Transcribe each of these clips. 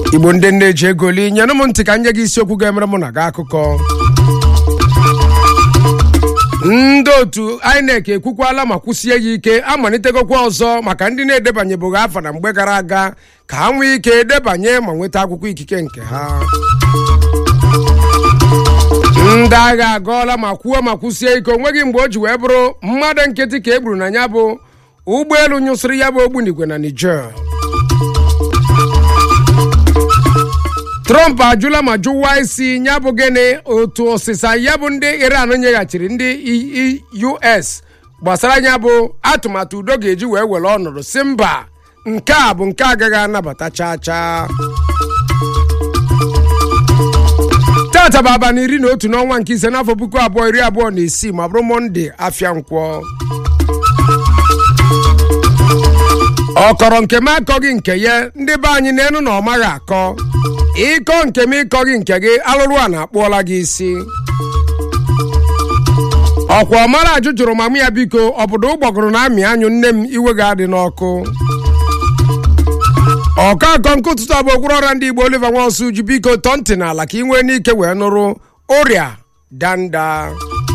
igbo ndị nne ji ego li nyenụ m ntị ka nye gị isiokwu ga-emere mụ na gị akụkọ ndị otu inec ekwukwala ma kwụsie ya ike amalitegokwa ọzọ maka ndị na-edebanyebeghị afa na mgbe gara aga ka ha nwee ike edebanye ma nweta akwụkwọ ikike nke ha ndị agha agọọla ma kwuo ma kwụsie ike onweghị mgbe o ji wee bụrụ mmadụ nkịtị ka e gburu na ya bụ ụgbọelu nyụsịrị ya bụ ogbunigwe na niger trump ajụla ma jụwa isi ya bụ gịnị otu ọsịsa ya bụ ndị iran nyeghachiri ndị us gbasara ya bụ atụmatụ udo ga-eji wee were ọnọdụ si mba nke a bụ nke agaghị anabata chaa chaa tata bụ abalị iri na otu n'ọnwa nke ise n'afọ puku abụọ iri abụọ na isii ma bụrụ mọnde afịa nkwọ ọkọrọ nke m akọghị nke ya ndị be anyị n'elu na ọ maghị akọ ịkọ nke m ịkọghị nke gị alụrụ a na-akpụọla gị isi ọkwa ọmara ajụ jụrụ mamụ ya biko ọbụdụ ụgbọgụrụ na amị anyụ nne m iwe ga-adị n'ọkụ ọkọ akọ nke ụtụtụ abụ okpuru ọrịa ndị igbo oliver nwaosu ji biko tọọ ntị n'ala ka ị nwee n'ike wee nụrụ ụrịa danda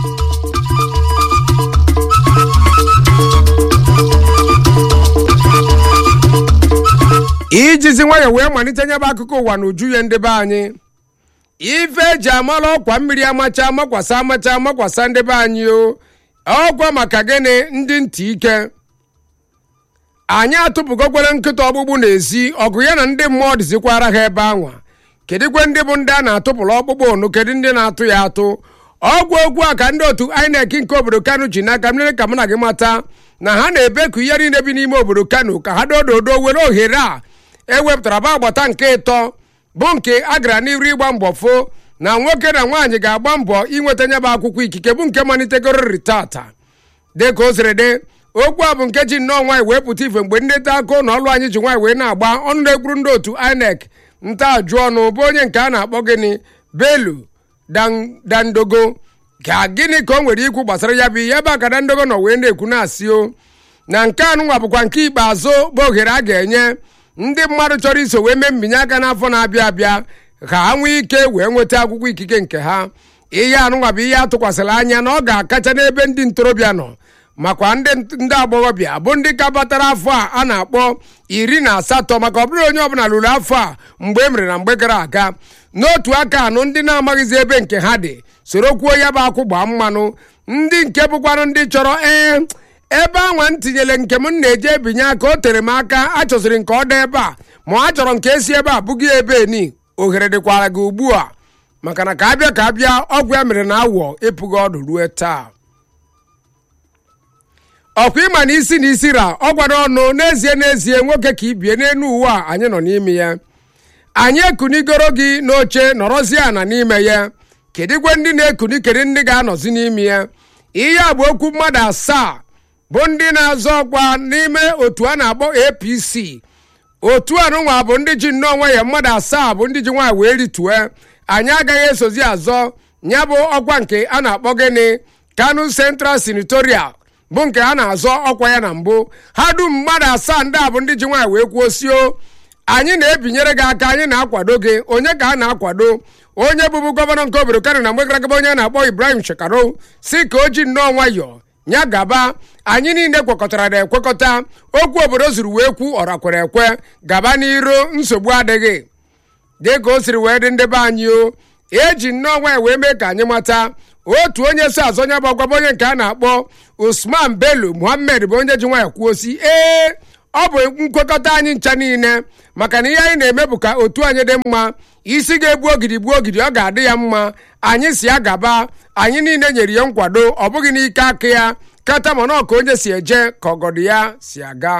ijizi nwayọ wee malite nyebe akụkọ ụwa na uju ya ndị be anyị ife eji amala ọkwa mmiri amacha amakwasa amacha amakwasa ndị be anyị o ọkwa maka gịnị ndị ntị ike anyị atụpụgokwere nkịta ọgbụgbụ n'ezi ọgụ ya na ndị mmụọ dịzikwara ha ebe anwa kedụkwe ndị bụ ndị a na-atụpụrụ ọkpụkpụ onu kedu ndị na-atụ ya atụ ọgwụ okwu a ka ndị otu inec nke obodo kano ji n'aka mmiri ka mụ na gị mata na ha na-ebeku ihe niile bi n'ime obodo kano ka ha dododo were ohere a ewepụtara bụ agbata nke ịtọ bụ nke a gara n'iru ịgba mbọ fo na nwoke na nwaanyị ga-agba mbọ inweta nyebe akwụkwọ ikike bụ nke malitegorori tata dịka o siri dị okwu a bụ nke ji nnọọ nwaanyị wee pụta ife mgbe ndị nta akụ na ọlụ anyị ji nwaanyị wee na-agba ọnụ na-ekwuru ndị otu inec nta ajụ ọnụ bụ onye nke a na-akpọ gịnị belu dandogo ka gịnị ka o nwere ikwu gbasara ya bụ ihe ebe a ka dandogo nọ wee na-ekwu na-asị o na nke anụnwa bụkwa nke ikpeazụ bụ ohere a ga-enye ndị mmadụ chọrọ iso wee mee mbinye aka n'afọ na-abịa abịa ka ha nwee ike wee nweta akwụkwọ ikike nke ha ihe anụnwa bụ ihe atụkwasịrị anya na ọ ga-akacha n'ebe ndị ntorobịa nọ makwa ndị ndị agbọghọbịa bụ ndị ka batara afọ a a na-akpọ iri na asatọ maka ọ bụrụ onye ọbụla lụrụ afọ a mgbe e mere na mgbe gara aga n'otu aka anụ ndị na-amaghịzi ebe nke ha dị soro kwuo ya bụ akwụ gbaa mmanụ ndị nke bụkwanụ ndị chọrọ ee ebe anwa m tinyere nke m na-eje ebinye aka o tere m aka achọziri nke ọ dị ebe a ma a chọrọ nke esi ebe a bụghị ebe ni ohere dịkwara gị ugbu a maka na ka abịa ka abịa ọgwụ ya mere na awọ ịpụghị ọdụ ruo taa ọkwa ịma na isi na isi ra ọ gwara ọnụ n'ezie n'ezie nwoke ka ibie n'elu uwe a anyị nọ n'ime ya anyị ekunigoro gị n'oche nọrọzie ana n'ime ya kedigwe ndị na-ekuni kedu ndị ga-anọzi n'ime ya ihe a bụ okwu mmadụ asaa bụ ndị na-azọ ọkwa n'ime otu a na-akpọ apc otu anụnwa bụ ndị ji nnọọ onwe ya mmadụ asaa bụ ndị ji nwaanyị wee ritue anyị agaghị esozi azọ ya bụ ọkwa nke a na-akpọ gịnị kanu central senatorial bụ nke a na-azọ ọkwa ya na mbụ ha dum mmadụ asaa ndị a bụ ndị ji nwaanyị wee kwuo sio anyị na-ebinyere gị aka anyị na-akwado gị onye ka a na-akwado onye bụbu gọvanọ nke obodo kano na mgbe gara aga onye na-akpọ ibrahim shekaro si ka o ji nnọọ nwayọọ nya gaba anyị niile kwekọtara na ekwekọta okwu obodo zuru wee kwu ọrakwere ekwe gaba n'iru nsogbu adịghị dịka o siri wee dị ndị be anyị o eji nnọọ nwaanyị wee mee ka anyị mata otu onye so azọ nya bụ ọgwaba onye nke a na-akpọ usman bello muhammed bụ onye ji nwaanyị kwuo si ee ọ bụ nkwekọta anyị ncha niile maka na ihe anyị na-eme bụ ka otu anyị dị mma isi ga-egbu ogidi gbuo ogidi ọ ga-adị ya mma anyị si ya gaba anyị niile nyere ya nkwado ọ bụghị n'ike aka ya kata mana ka onye si eje ka ọgọdụ ya si aga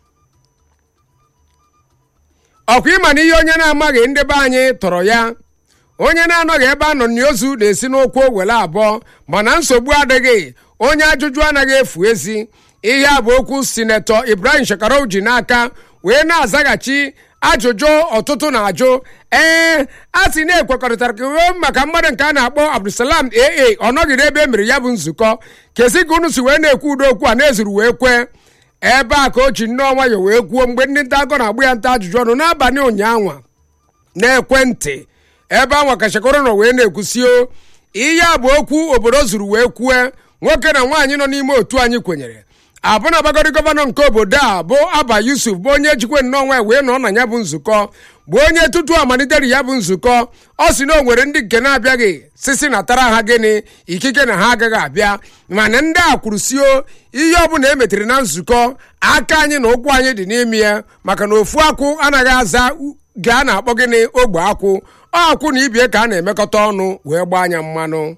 ọkwa ịma na ihe onye na-amaghị ndị be anyị tọrọ ya onye na-anọghị ebe a nọ n'ozu na-esi n'ụkwụ were abụọ mana nsogbu adịghị onye ajụjụ anaghị efu ezi ihe a bụ okwu sinetọ ibrahim shekarov ji n'aka wee na-azaghachi ajụjụ ọtụtụ na-ajụ ee a sị na-ekwekọrịtara ka maka mmadụ nke a na-akpọ abdulsalam aa ọ nọghị n'ebe e mere ya bụ nzukọ kesi ka unu si wee na-ekwu udo okwu a na-ezuru wee kwee ebe a ka o ji nnọọ nwayọ wee kwuo mgbe ndị nta akọ na-agbụ ya nta ajụjụ ọnụ n'abalị ụnyaahụ n'ekwentị ebe anwa kachakọrọ nọ wee na-ekwusio ihe a bụ okwu obodo zuru wee kwue nwoke na nwaanyị nọ n'ime otu anyị kwenyere abụna bagori gọvanọ nke obodo a bụ aba yusuf bụ onye jikwe nnọọ wee nọ na ya bụ nzukọ bụ onye tutu amalitere ya bụ nzukọ ọ si na o nwere ndị nke na-abịaghị sisi na tara ha gịnị ikike na ha agaghị abịa mana ndị a kwurusio ihe ọbụla e metere na nzukọ aka anyị na ụkwụ anyị dị n'ime ya maka na ofu akwụ anaghị aza gaa na-akpọ gịnị ogbe akwụ ọ akwụ na ibie ka a na-emekọta ọnụ wee gbaa anya mmanụ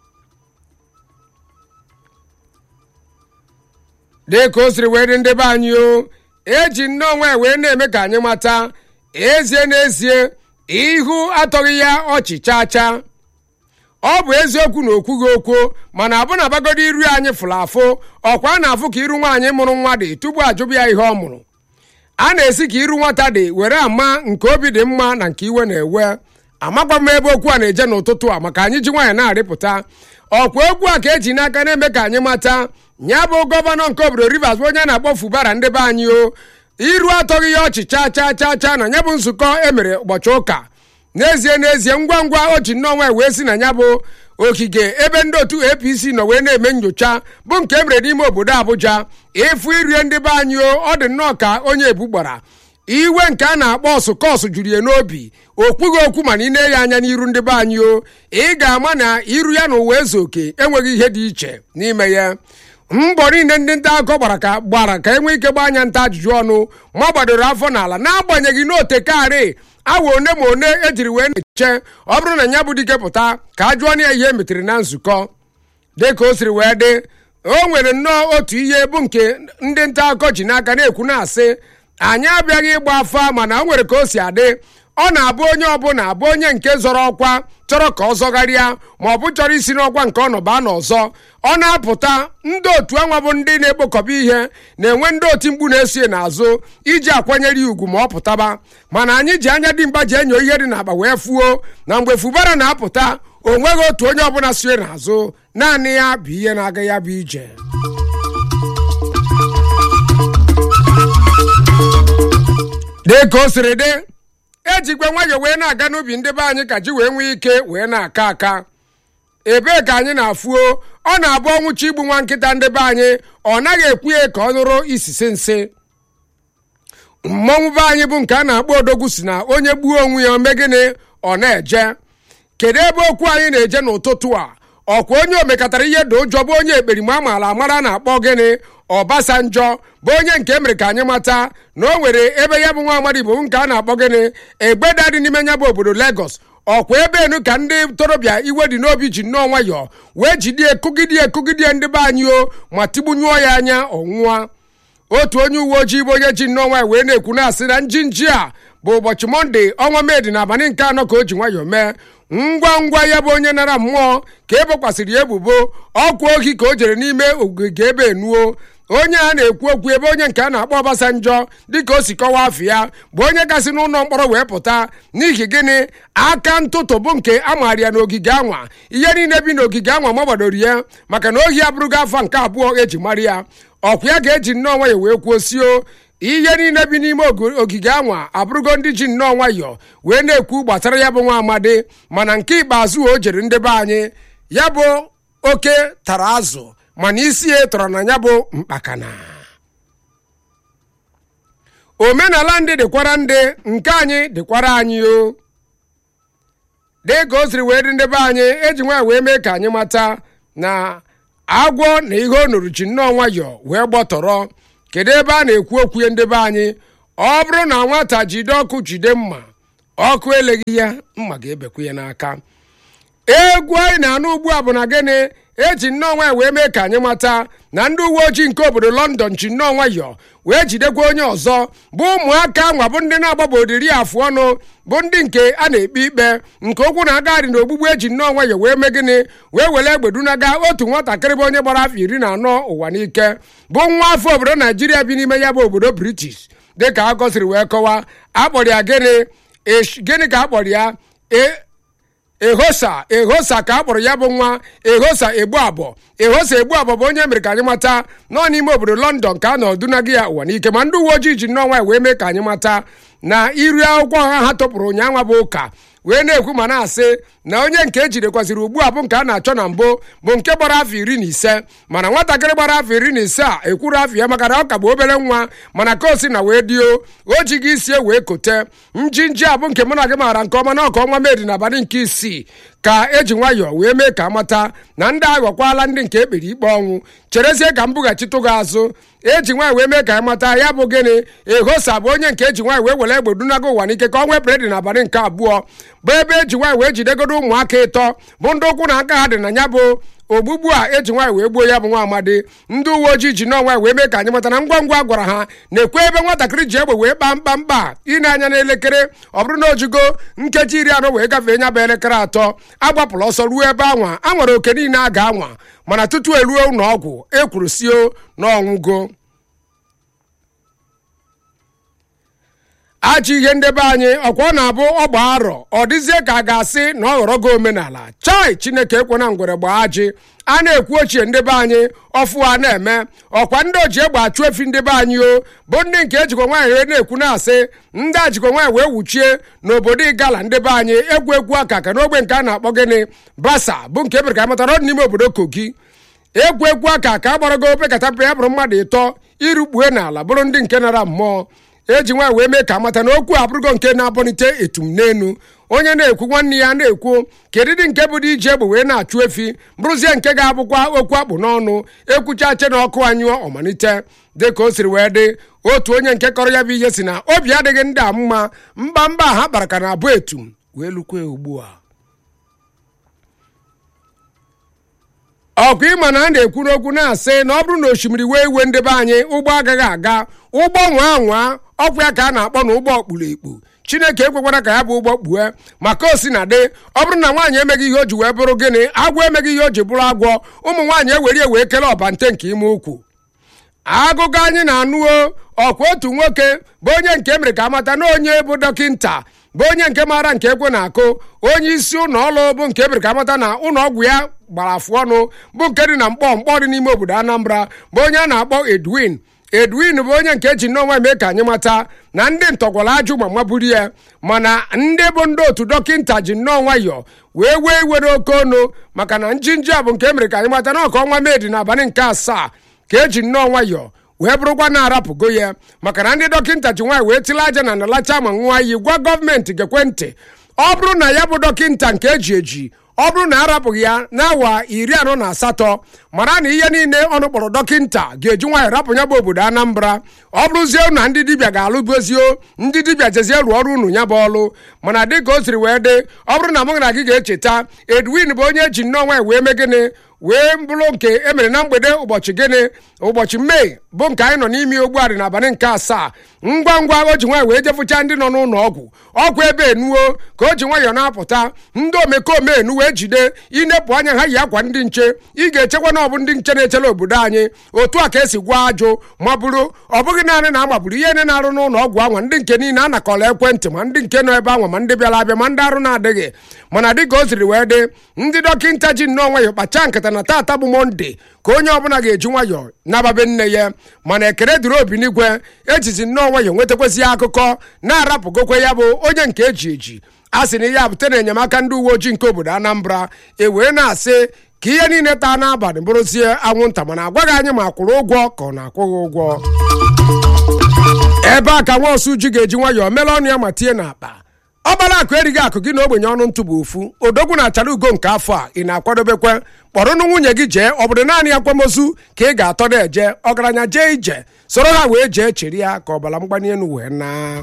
dịka o siri wee dị ndị be anyị o eji nnọọ nwa wee na-eme ka anyị mata ezie n'ezie ihu atọghị ya ọchị chaa chaa ọ bụ eziokwu na okwughị okwu mana abụna bagodi iru anyị fụrụ afụ ọkwa a na-afụ ka iru nwaanyị mụrụ nwa dị tupu ajụbụ ya ihe ọ mụrụ a na-esi ka iru nwata dị were ama nke obi dị mma na nke iwe na-ewe amakwa m ebe okwu a na-eje n'ụtụtụ a maka anyị ji nwaanyị na-arịpụta ọkwa okwu a ka eji n'aka na-eme ka anyị mata ya bụ gọvanọ nke obodo rivers bụ onye a na-akpọ fubara ndị be anyị o iru atọghị ya ọchị chaa chaa chaa chaa na ya bụ nzukọ emere ụbọchị ụka n'ezie n'ezie ngwa ngwa o ji nnọọ wee si na ya bụ ogige ebe ndị otu apc nọ wee na-eme nyocha bụ nke emere n'ime obodo abụja ịfụ irie ndị be anyị o ọ dị nnọọ ka onye ebu gbara iwe nke a na-akpọ ọsụkọsụ juru ya n'obi o kwughị okwu mana ị na-enye anya n'iru ndị be anyị o ị ga-ama na iru ya na ụwa ezu oke enweghị ihe dị iche n'ime ya mbọ niile ndị nta akụkọ gbara ka gbara ka e nwee ike gbaa anya nta ajụjụ ọnụ ma gbadoro afọ n'ala n'agbanyeghị n'otekarị awa one ma one ejiri wee na-eche ọ bụrụ na ya bụ dike pụta ka a jụọ ya ihe emetere na nzukọ dịka o siri wee dị o nwere nnọọ otu ihe bụ nke ndị nta akụkọ ji n'aka na-ekwu na-asị anyị abịaghị ịgba afa mana o nwere ka o si adị ọ na-abụ onye ọbụla abụ onye nke zọrọ ọkwa chọrọ ka ọ zọgharịa ma ọ bụ chọrọ isi n'ọkwa nke ọ nọba n'ọzọ ọ na-apụta ndị otu anwa bụ ndị na-ekpokọba ihe na-enwe ndị oti mkpu na-esi n'azụ iji akwanyere ya ugwu ma ọ pụtaba mana anyị ji anya dị mkpa ji enyo ihe dị n'akpa wee fuo na mgbe fubara na-apụta o nweghị otu onye ọbụla sie n'azụ naanị ya bụ ihe na-aga ya bụ ije dị ka o siri dị ejikwa nwayọọ wee na-aga n'ubi ndị be anyị ka ji wee nwee ike wee na-aka aka ebee ka anyị na-afụo ọ na-abụ ọnwụchi igbu nwa nkịta ndị be anyị ọ naghị ekwu ya ka ọ nụrụ isisi nsị mmọnwụ be anyị bụ nke a na-akpọ odogwu si na onye gbuo onwe ya ome gịnị ọ na-eje kedu ebe okwu anyị na-eje n'ụtụtụ a ọkwa onye omekatara ihe dị ụjọ bụ onye ekperima amaala amara na-akpọ gịnị ọbasanjọ bụ onye nke mere ka anyị mata na o nwere ebe ya bụ nwa amadi bụ nke a na-akpọ gịnị egbeda dị n'ime ya bụ obodo Lagos ọkwa ebe enu ka ndị ntorobịa iwe dị n'obi ji nnọọ nwayọọ wee jidie kụgidie kụgidie ndị be anyị o ma tigbunyụọ ya anya ọnwụa otu onye uwe ojii bụ onye ji nnọọ nwanyị wee na-ekwu na-asị na njinji a bụ ụbọchị mọnde ọnwa medi na abalị nke anọ ka o ji nwayọọ mee ngwa ngwa ya bụ onye nara mmụọ ka e bokwasịrị ya ebubo ọkwa ohi ka o jere n'ime ogige ebe enuo onye a na-ekwu okwu ebe onye nke a na-akpọ Ọbasanjọ dịka o si kọwaa afọ ya bụ onye kasị n'ụlọ mkpọrọ wee pụta n'ihi gịnị aka ntụtụ bụ nke a maara ya n'ogige anwa ihe niile bi n'ogige anwa ma gbadoro ya maka na ohi abụrụgo afọ nke abụọ eji mara ya ọkwa ya ga-eji nnọọ nwayọ wee kwuo sio ihe niile bi n'ime ogige anwa abụrụgo ndị ji nnọọ nwayọ wee na-ekwu gbasara ya bụ nwa amadi mana nke ikpeazụ o jere ndị be anyị ya bụ oke tara azụ mana isi ya tọrọ na ya bụ mkpakana omenala ndị dịkwara ndị nke anyị dịkwara anyị o dị ka o siri wee dị ndị be anyị eji nwaanyị wee mee ka anyị mata na agwọ na ihe o nuru ji nnọọ nwayọọ wee gbọtọrọ kedu ebe a na-ekwu okwu ya ndị be anyị ọ bụrụ na nwata jide ọkụ jide mma ọkụ eleghị ya mma ga-ebekwa ya n'aka egwu anyị na-anụ ugbu a bụ na gịnị eji nnọọ nwayọ wee mee ka anyị mata na ndị uwe ojii nke obodo lọndọn ji nnọọ nwayọ wee jidekwa onye ọzọ bụ ụmụaka nwa bụ ndị na-agbabodiri afụ ọnụ bụ ndị nke a na-ekpe ikpe nke okwu na-agagharị na ogbugbu eji nnọọ nwayọ wee mee gịnị wee were egbe dunaga otu nwatakịrị bụ onye gbara afọ iri na anọ ụwa n'ike bụ nwa afọ obodo naijiria bi n'ime ya bụ obodo british dịka a gọsiri wee kọwaa akpọrọ ya gịnị gịnị ka akpọrọ ya ehosa ehosa ka a kpọrọ ya bụ nwa ehosa egbu abọ ehosa egbu abọ bụ onye mere ka anyị mata nọ n'ime obodo lọndọn ka a nọ dunaga ya ụwa n'ike ma ndị uwe ojii ji nnọọ nwaanyị wee mee ka anyị mata na iri akwụkwọ ha ha tọpụrụ ụnyaahụ bụ ụka wee na-ekwu ma na-asị na onye nke ejidekwaziri ugbu a bụ nke a na-achọ na mbụ bụ nke gbara afọ iri na ise mana nwatakịrị gbara afọ iri na ise a ekwuru afọ ya maka na ọ ka bụ obere nwa mana ka o si na wee dio o ji gị isie wee kote njinji a bụ nke mụ na gị maara nke ọma na ọka ọnwa medi n'abalị nke isii ka eji nwayọọ wee mee ka amata na ndị aghọkwala ndị nke ekpere ikpe ọnwụ cherezie ka m bughachitụ gị azụ eji nwaanyị wee mee ka amata ya bụ gịnị ehosa bụ onye nke eji nwaanyị wee were egbe dunago ụwa n'ike ka ọ nwee bredi n'abalị nke abụọ bụ ebe eji nwaanyị wee jidegodo ụmụaka ịtọ bụ ndị ụkwụ na aka ha dị na ya bụ ogbugbu a eji nwaanyị wee gbuo ya bụ nwa amadi ndị uwe ojii ji n'ọnwa wee mee ka anyị mata na ngwa ngwa gwara ha na-ekwe ebe nwatakịrị ji egbe wee kpaa mkpamkpa ine anya n'elekere ọ bụrụ na ojigo nkeji iri anọ wee gafee nya bụ elekere atọ agbapụrụ ọsọ ruo ebe anwa a nwere oke niile a ga-anwa mana tutu eruo ụlọ ọgwụ ekwuru sio n'ọnwụgo achị ihe ndebe anyị ọkwa ọ na-abụ ọgba arọ ọ dịzie ka a ga-asị na ọ ghọrọ gị omenala chai chineke ekwena ngwere gbaa ajị a na-ekwu ochie ndebe anyị ọfụ a na-eme ọkwa ndị oji egbe achụ efi ndebe anyị o bụ ndị nke ejikwa nwaanyị wee na-ekwu na-asị ndị ajikwa nwaanyị wee wuchie n'obodo igala ndebe anyị egwu egwu aka ka n'ogbe nke a na-akpọ gịnị basa bụ nke ebere ka matara n'ime obodo kogi egwu egwu aka ka a gbarago opekata mpe ya bụrụ mmadụ ịtọ irukpue n'ala bụrụ ndị nke nara mmụọ eji nwaanyị wee mee ka amata na okwu abụrụgo nke na-abọnite etum n'enu onye na-ekwu nwanne ya na-ekwu kedịdị nke bụ dị iji egbe wee na-achụ efi bụrụzie nke ga-abụkwa okwu akpụ n'ọnụ ekwuchache na ọkụ anyụọ ọmalite dịka o siri wee dị otu onye nke kọrọ ya bụ ihe si na obi adịghị ndị a mma mba mba ha kpara ka na abụ etum wee lukwe ugbu a ọkụ ịma na a na-ekwu n'okwu na-asị na ọ bụrụ na osimiri wee iwe ndebe anyị ụgbọ agaghị aga ụgbọ nwa nwa ọkwa ya ka a na-akpọ na ụgbọ kpuru ekpu chineke ekwekwara ka ya bụ ụgbọ kpue maka o si na dị ọ bụrụ na nwaanyị emeghị ihe o ji wee bụrụ gịnị agwọ emeghị ihe o ji bụrụ agwọ ụmụ nwaanyị ewere wee kele ọbante nke ime ukwu agụgụ anyị na-anụo ọkwa otu nwoke bụ onye nke mere ka amata na onye bụ dọkịnta bụ onye nke maara nke ekwe na-akụ onye isi ụlọ ọrụ bụ nke ebere ka amata na ụlọ ọgwụ ya gbara afụ ọnụ bụ nke dị na mkpọ mkpọ dị n'ime obodo anambra bụ onye a na-akpọ edwin edwin bụ onye nke ji nnọọ mee ka anyị mata na ndị ntọgwara ajụ ma maburu ya mana ndị bụ ndị otu dọkịnta ji nnọọ nwayọọ wee wee iwere oke ọnụ maka na njinji a bụ nke emere ka anyị mata na ọka ọnwa medi n'abalị nke asaa ka eji nnọọ nwayọọ wee bụrụkwa na-arapụgo ya maka na ndị dọkịnta ji nwaanyị wee tile aja na nalacha ma nwa iyi gwa gọọmenti gekwe ntị ọ bụrụ na ya bụ dọkịnta nke eji eji ọ bụrụ na arapụghị ya n'awa iri anọ na asatọ mara na ihe niile ọnụ kpọrọ dọkịnta ga-eji nwaanyị rapụ ya bụ obodo anambra ọ bụrụzie na ndị dibịa ga-alụbozio ndị dibịa jezie rụọ ọrụ unu ya bụ ọlụ mana dịka o siri wee dị ọ bụrụ na mụ na gị ga-echeta edwin bụ onye eji nnọọ nwaanyị wee mee gịnị wee bụrụ nke emere na mgbede ụbọchị gịnị ụbọchị mee bụ nke anyị nọ n'ime ogbu adị n'abalị nke asaa ngwa ngwa o ji nwaanyị wee jefụcha ndị nọ n'ụlọ ọgwụ ọgwụ ebe enuo ka o ji nwayọọ na-apụta ndị omekome enu wee jide inepụ anya ha yi akwa ndị nche ị ga-echekwa na ọ bụ ndị nche na-echela obodo anyị otu a ka esi gwa ajụ ma bụrụ ọ bụghị naanị na agbagburu ihe ne na-arụ n'ụlọ ọgwụ anwa ndị nke niile a nakọrọ ekwentị ma ndị nke nọ ebe anwa ma ndị bịara abịa ma ndị arụ na-adịghị mana dịka o siri wee dị ndị dọkịnta ji nnọọ nwayọọ kpacha nkata na taata bụ mọnde ka onye ọbụla ga-eji nwayọọ nababe nne ya mana ekele dịrị obi n'igwe ejizi nnọọ nwayọọ nwetakwasị akụkọ na-arapụgokwe ya bụ onye nke eji eji a sị na ihe a bute na enyemaka ndị uwe ojii nke obodo anambra e wee na-asị ka ihe niile taa n'abalị bụrụzie anwụnta mana agwaghị anyị ma kwụrụ ụgwọ ka ọ na-akwụghị ụgwọ ebe a ka nwa osu ji ga-eji nwayọọ mere ọnụ ya ma tie n'akpa ọgbara akụ erighị akụ gị na ogbenye ọnụ ntụ bụ ofu odogwu na achara ugo nke afọ a ị na-akwadobekwe kpọrọnụ nwunye gị jee ọ bụrụ naanị akwamozu ka ị ga-atọ na eje ọgaranya jee ije soro ha wee jee cheri ya ka ọbara mgbali elu wee naa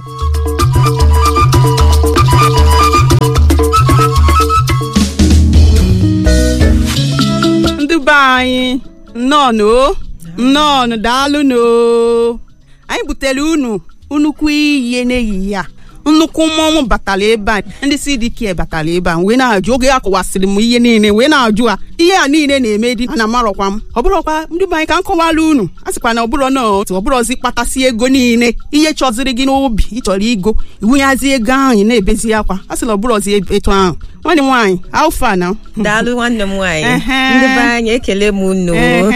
ndị be anyị nnọọnụ o nnọọnụ daalụnụ o anyị butere unu nnukwu iyi n'ehihie a nnukwu mmọnwụ batara ebe a ndị CDK batara ebe a wee na-ajụ oge akọwasịrị m ihe niile wee na-ajụ a ihe a niile na-eme dị ana amarọkwa m ọ bụrọkwa ndị be anyị ka m kọwara unu a sịkwa na ọbụrọ na otu ọbụrọzi kpatasị ego niile ihe chọziri gị n'obi ịchọrọ igo iwunyazi ego ahụ ị na-ebezi akwa a sịla ọbụrọzi etu ahụ nwanne m nwaanyị alfa na daalụ nwanne m nwaanyị Ehe. ndị be anyị ekele m unu Ehe.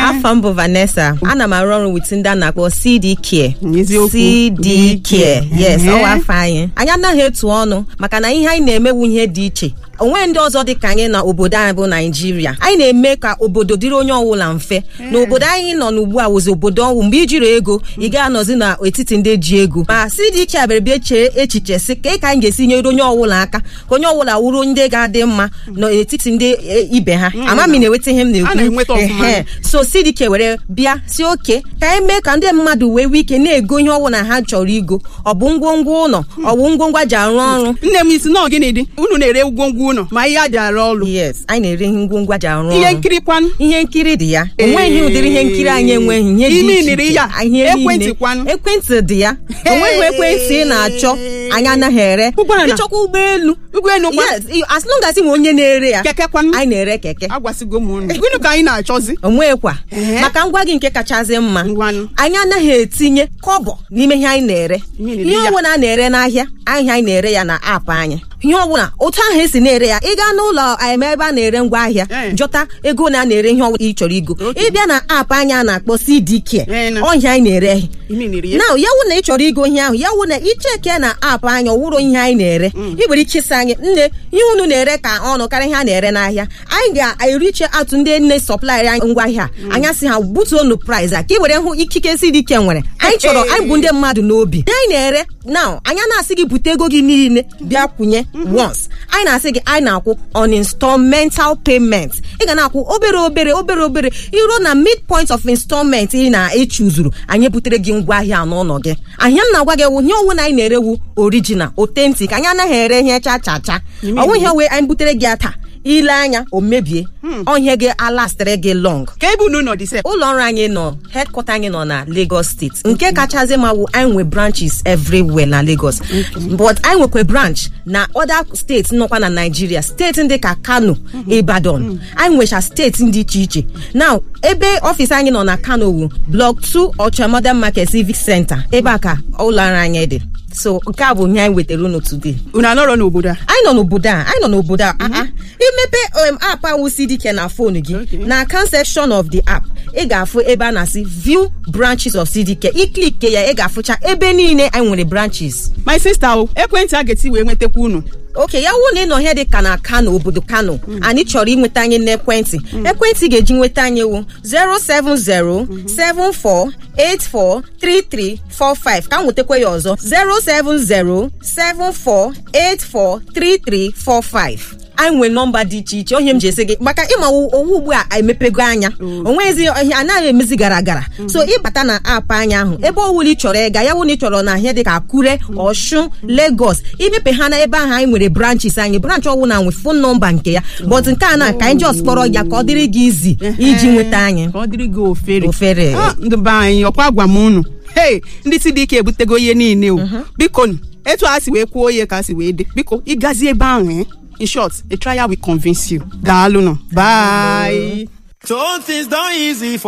afọ m bụ vanessa ana m arụ ọrụ wit ndị a na-akpọ cd care Eziokwu. cd care yes Ehe. ọwa afọ anyị anyị anaghị etu ọnụ maka na ihe anyị na-emewu ihe dị iche onwe ndị ọzọ dị ka anyị na obodo anyị bụ naijiria anyị na-eme ka obodo dịrị onye ọbụla mfe na obodo anyị nọ n'ugbu a wụzi obodo ọnwụ mgbe ijiri ego ị ga-anọzi n'etiti ndị ji ego ma cd care bịara bịa chee echiche si ka ka anyị ga-esi nyere onye ọbụla aka ka onye ọbụla wuru ndị ga-adị mma n'etiti ndị e, ibe ha ama m ị na-enweta ihe m A na-enweta na-ekwu ọfụma. Ehe. so cdk were bịa si oke ka anyị mee ka ndị mmadụ wee nwee ike na-ego ihe ọbụla ha chọrọ igo ọ bụ ngwongwo ụlọ ọ bụ ngwongwo a ji arụ ọrụ nne m isi nọọ gịnị dị unu na-ere ngwongwo unu ma ihe a ji arụ ọrụ yes anyị na-ere ihe ngwongwo a ji arụ ihe ọrụ nkiri kwanụ ihe nkiri dị ya onweghị ụdịrị ihe nkiri anyị enweghị ihe dị Ime iche niri iche. ya. Ihe Ekwentị niile. kwanụ. ekwentị dị ya onweghị ekwentị ị na-achọ anyị anaghị ere Ụgbọala. ịchọkwa ụgbọelu ụgbọelu kwa yes i- as long as ị nwe onye na-ere ya keke kwanụ anyị na-ere keke agwasịgo m unu gịnị ka anyị na-achọzi onwekwa Ehe. maka ngwa gị nke kachasị mma Ngwanụ. anyị anaghị etinye kọbọ n'ime ihe anyị na-ere Ihe na-ere ihe ya. ọbụla a na-ere n'ahịa ahịa anyị na-ere ya na aapụ anyị ihe ọbụla otu ahụ esi na-ere ya ị gaa n'ụlọ em, ebe a na-ere ngwa ahịa Eh. jọta ego na a na-ere ihe ọbụla ị chọrọ igo Okay. ịbịa na aapụ anyị a na-akpọ CDK Eh, na. ọhịa anyị na-ere ime niri ya na ya wụ na ị chọrọ igo ihe ahụ ya wụ na icheke na aapụ anyị ọwụrụ ihe anyị na-ere ị nwere ike ịsị anyị nne ihe unu na-ere ka ọnụ karịa ihe a na-ere n'ahịa anyị ga-eriche atụ ndị nne sọplaịrị anyị ngwa ahịa anya sị ha butuonu price a ka ị were hụ ikike si dị ike nwere anyị chọrọ anyị bụ ndị mmadụ n'obi ihe anyị na-ere na anya na-asị gị bute ego gị niile bịa kwụnye once anyị na-asị gị anyị na-akwụ on installmental payment ị ga na-akwụ obere obere obere obere iruo na midpoint of installment ị na-echuzuru anyị butere gị ngwa ahịa n'ụlọ gị ahịa m na-agwa gị wụ ihe ọwụ na anyị na-erewu original authentic anyị anaghị ere ihe cha cha cha ọnwụ ihe wee anyị butere gị ata ile anya o mebie ọhịa gị alastịrị gị long ka ebe unu nọ dị sef ụlọ ọrụ anyị nọ headquarter anyị nọ na Lagos steeti nke kachasị ma wụ anyị nwe branches everywhere na Lagos but anyị nwekwa branch na other steeti nọkwa na Nigeria steeti ndị ka Kano Ibadan anyị nwecha steeti dị iche iche now ebe ọfịs anyị nọ na Kano wu block 2 Ọcha Modern Market Civic Center ebe a ka ụlọ ọrụ anyị dị so nke a bụ ihe anyị wetara unu today unu anọrọ n'obodo a anyị nọ n'obodo a anyị nọ n'obodo a ah, ah. imepe um, app ahụ CDK na fon gị Okay. na account section of the app ị ga-afụ ebe a na-asị view branches of CDK iklik ya ị ga-afụcha ebe niile anyị nwere branches my sister o ekwentị a ga-eti wee nwetakwa unu oke ya wụ na ị nọ ihe dị ka na kano obodo kano anyị chọrọ inweta anyị n'ekwentị ekwentị ga-eji nweta anyị wụ 07074843345 ka m nwetakwa ya ọzọ 07074843345 anyị nwere nọmba dị iche iche onye m ji esi gị maka ịma owu ugbu a emepego anya onwezi ihe anaghị emezi gara gara so ịbata na aapụ anya ahụ ebe ọwụla ị chọrọ ịga ya wụ na ị chọrọ na ihe dị ka akure ọshun lagos imepe ha na ebe ahụ anyị nwere branches anyị branch ọwụla nwe fon nọmba nke ya but nke a na ka anyị just kpọrọ ya ka ọ dịrị gị izi iji nweta anyị ka ọ dịrị gị ofere Ofere. Ah, ndị be anyị ọkwa gwa m unu hei ndị si dị ike ebutego ihe niile o biko nụ, etu a si wee kwuo ihe ka a si wee dị biko ịgazi ebe ahụ eh? in short a trial will convince you daalụ nụ bye So things done easy for